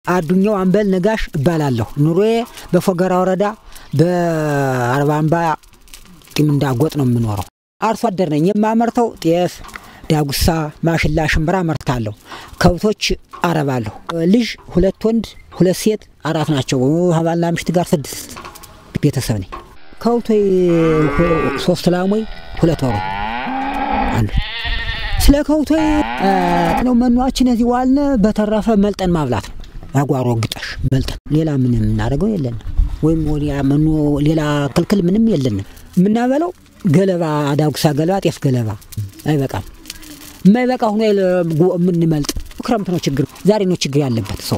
አዱኛው አምበል ነጋሽ እባላለሁ። ኑሮዬ በፎገራ ወረዳ በአርባ አምባ ቂምንዳ ጎጥ ነው የምኖረው። አርሶ አደር ነኝ። የማመርተው ጤፍ፣ ዳጉሳ፣ ማሽላ፣ ሽምብራ አመርታለሁ። ከብቶች አረባለሁ። ልጅ ሁለት ወንድ ሁለት ሴት አራት ናቸው። ባልና ሚስት ጋር ስድስት ቤተሰብ ነኝ። ከብቶ ሶስት ላሞይ ሁለት ወሮ አሉ። ስለ ከብቶ ነው መኗችን እዚህ ዋልነ። በተረፈ መልጠን ማብላት ነው። አጓሮ ግጠሽ መልጠን ሌላ ምን የምናደርገው የለንም። ወይም መኖ ሌላ ክልክል ምንም የለንም። የምናበለው ገለባ፣ ዳጉሳ ገለባ፣ ጤፍ ገለባ አይበቃም። የማይበቃ ሁኖ የምንመልጥ ክረምት ነው ችግር፣ ዛሬ ነው ችግር ያለበት ሰው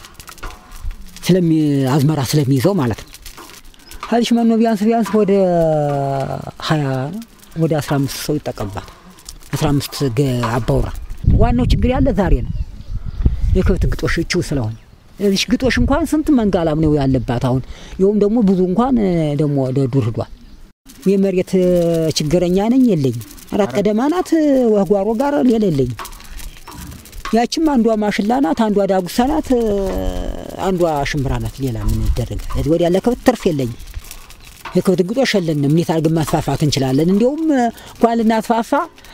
አዝመራ ስለሚይዘው ማለት ነው። ከዚሽ መኖ ቢያንስ ቢያንስ ወደ ሀያ ወደ አስራ አምስት ሰው ይጠቀምባታል። አስራ አምስት አባውራ ዋናው ችግር ያለ ዛሬ ነው። የከብት ግጦሽ እችው ስለሆነ እዚሽ ግጦሽ እንኳን ስንት መንጋላም ነው ያለባት። አሁን ይኸውም ደግሞ ብዙ እንኳን ደግሞ ወደ ዱር ሂዷል። የመሬት ችግረኛ ነኝ የለኝም። አራት ቀደማ ናት ወጓሮ ጋር ሌላ የለኝም። ያችም አንዷ ማሽላ ናት፣ አንዷ ዳጉሳ ናት፣ አንዷ ሽምብራ ናት። ሌላ ምን ይደረጋል? ወዲያ ለከብት ትርፍ የለኝም። የከብት ግጦሽ የለንም። እንዴት አድርገን ማስፋፋት እንችላለን? እንዲሁም እንኳን ልናስፋፋ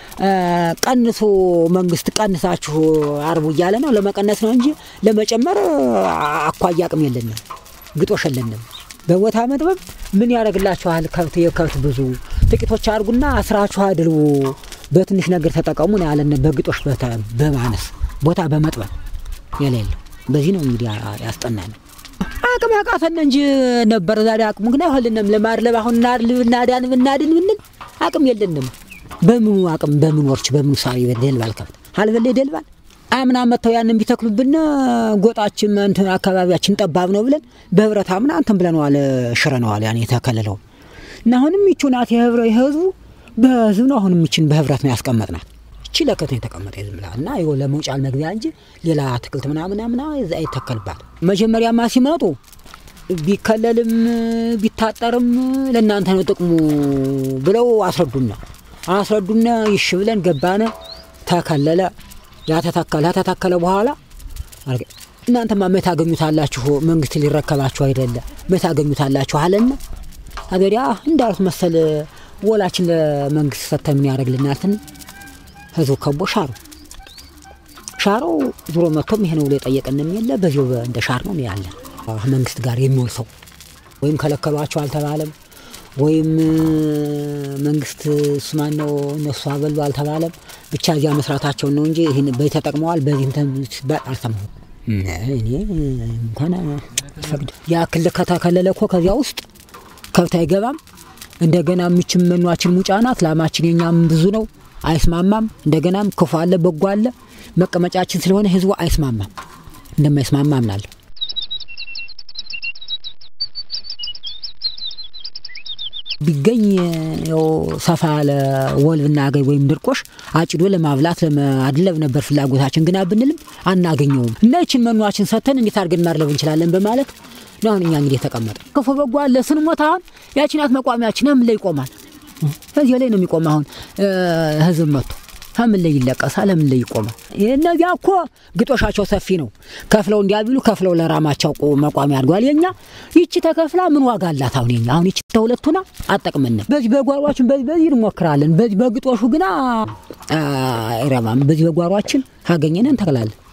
ቀንሶ መንግስት ቀንሳችሁ አርቡ እያለ ነው። ለመቀነስ ነው እንጂ ለመጨመር አኳያ አቅም የለንም። ግጦሽ የለንም። በቦታ መጥበብ ምን ያደርግላችኋል? ከብት የከብት ብዙ ጥቂቶች አድርጉና አስራችሁ አድርቡ፣ በትንሽ ነገር ተጠቀሙ ነው ያለን። በግጦሽ በማነስ ቦታ በመጥበብ የሌለው በዚህ ነው እንግዲህ ያስጠናል። አቅም ያቃተን እንጂ ነበር ዛሬ አቅሙ ግን አይሆንልንም። ለማድለብ አሁን እናዳን ብናድን ብንል አቅም የለንም። በምኑ አቅም በምኑ ወርች በምኑ ሳቢ ደልባል ከብት አልበለ ደልባል አምና መጥተው ያንን ቢተክሉብን ጎጣችን እንትን አካባቢያችን ጠባብ ነው ብለን በህብረት አምና እንትን ብለነዋል፣ ሽረነዋል። ያን የተከለለው እና አሁንም ይቹ ናት የህብረ የህዝቡ በህዝብ ነው። አሁንም ይችን በህብረት ነው ያስቀመጥናት። እቺ ለከት ነው የተቀመጠ ዝም ብላ እና ይኸው ለመውጫል መግቢያ እንጂ ሌላ አትክልት ምናምን ምና እዛ አይተከልባት። መጀመሪያማ ሲመጡ ቢከለልም ቢታጠርም ለእናንተ ነው ጥቅሙ ብለው አስረዱና አስረዱና ይሽ ብለን ገባነ። ተከለለ ያተተከለ ተተከለ በኋላ እናንተማ መት አገኙታላችሁ፣ መንግስት ሊረከባችሁ አይደለ መት አገኙታላችሁ አለና አገዲያ እንዳሉት መሰል ወላችን ለመንግስት ሰተ ምን ያደርግልናትን ህዝቡ ከቦ ሻሩ ሻረው ዙሮ መጥቶም ይሄ ነው ብሎ የጠየቀንም የለ በዚሁ እንደ ሻር ነው ያለን። መንግስት ጋር የሚውል ሰው ወይም ከለከሏቸው አልተባለም ወይም መንግስት እሱማን ነው እነሱ አበሉ አልተባለም። ብቻ እዚያ መስራታቸውን ነው እንጂ ይህን በዚህ ተጠቅመዋል በዚህ እንትን ሲባል አልሰማሁም። እኔ እንኳን ፈቅድ ያ ክልል ከተከለለ እኮ ከዚያ ውስጥ ከብት አይገባም። እንደገና ምችም መኗችን ሙጫ ናት። ላማችን የኛም ብዙ ነው፣ አይስማማም። እንደገናም ክፉ አለ በጎ አለ። መቀመጫችን ስለሆነ ህዝቡ አይስማማም። እንደማይስማማ አምናለሁ። ቢገኝ ያው ሰፋ ያለ ወል ብናገኝ ወይም ድርቆሽ አጭዶ ለማብላት ለማድለብ ነበር ፍላጎታችን። ግና ብንልም አናገኘውም እና ይችን መኗችን ሰተን እንዴት አድርገን ማድለብ እንችላለን በማለት ነው አሁን እኛ እንግዲህ የተቀመጠ ክፉ በጎ አለ ስንሞት አሁን ያችናት መቋሚያችን ምን ላይ ይቆማል? እዚህ ላይ ነው የሚቆም። አሁን ህዝብ መጥቶ ከምን ላይ ይለቀሳል? ለምን ላይ ይቆማል? እነዚያ እኮ ግጦሻቸው ሰፊ ነው። ከፍለው እንዲያቢሉ ከፍለው ለራማቸው መቋሚያ አድጓል። የኛ ይቺ ተከፍላ ምን ዋጋ አላት? አሁን የኛ አሁን ይቺ ተሁለቱና አጠቅምንም። በዚህ በጓሯችን በዚህ በዚህ እንሞክራለን። በዚህ በግጦሹ ግና አይረባም። በዚህ በጓሯችን ካገኘን እንተክላለን።